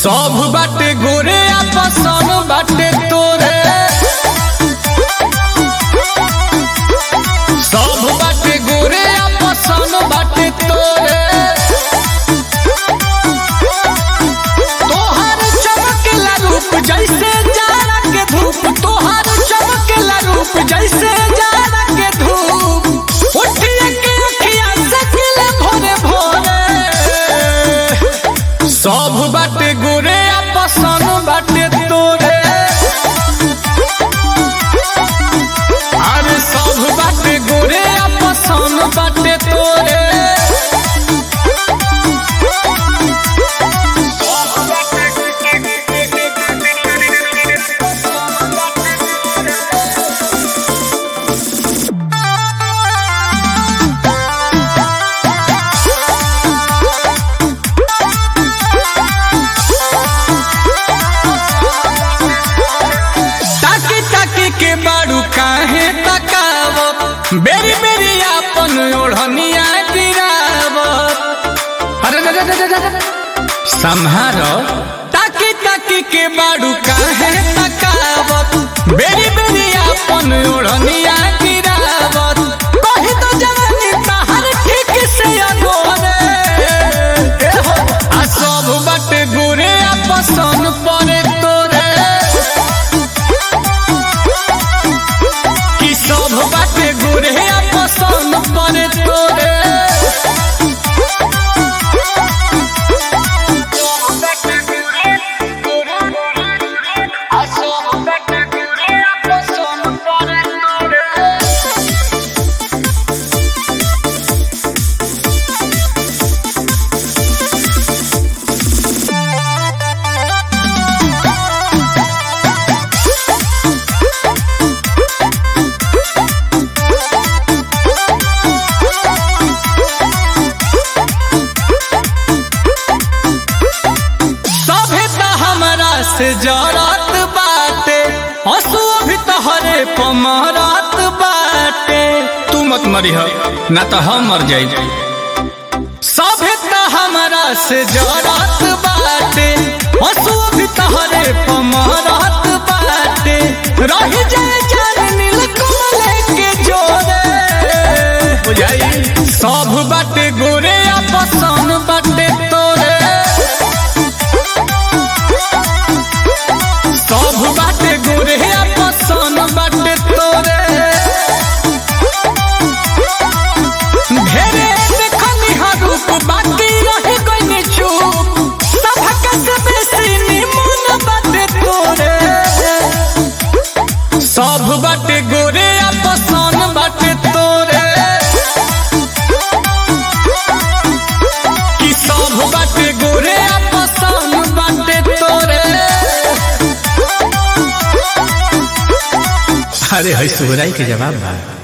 सब बाटे गोरे आ पसंद बाटे तोरे सब बाटे गोरे आ पसंद बाटे तोरे तोहर चमकेला रूप जैसे जाड़ा के धूप तोहर चमकेला रूप जैसे जाड़ा के धूप उठिए के अखिया सकिले भोरे भोरे सब बाटे गोरे आ पसंद बाटे तोरे अरे सब बाटे गोरे आ पसंद बाटे तोरे ताकी ताकी के बाड़ू काहे तकावत बेरी बेरी आपन ओढ़निया गिरावत अरे रे रे रे रे रे। संहारो ताकी ताकी के बाड़ू काहे तकावत बेरी बेरी आपन ओढ़निया गिरावत कही तो जवानी तहर ठीक से अगोरे ए हो, आ सब बाटे गोरे आ पसंद पड़े तोरे कि सब बाटे गोरे आ पसंद पड़े तोरे सभे त हमरा से जरत बाटे हंसुओ भी तहरे पमरत बाटे तू मत मरिह ना तो हम मर जाई सभे त हमरा से जरत बाटे हंसुओ भी तहरे पमरत बाटे रह जाए जान नील कमल के जोरे बुझाई सब बाटे गोरे आ पसंद बाटे तोरे सब बाटे गोरे आ पसंद बाटे तोरे ढेरे देखनी हा रूप बाकी रही गई चुप सबका से बेसी निमन बाटे तोरे सब बाटे गोरे आ पसंद बाटे तोरे कि सब बाटे गोरे आ पसंद बाटे तोरे अरे है सुहराई के जवाब बा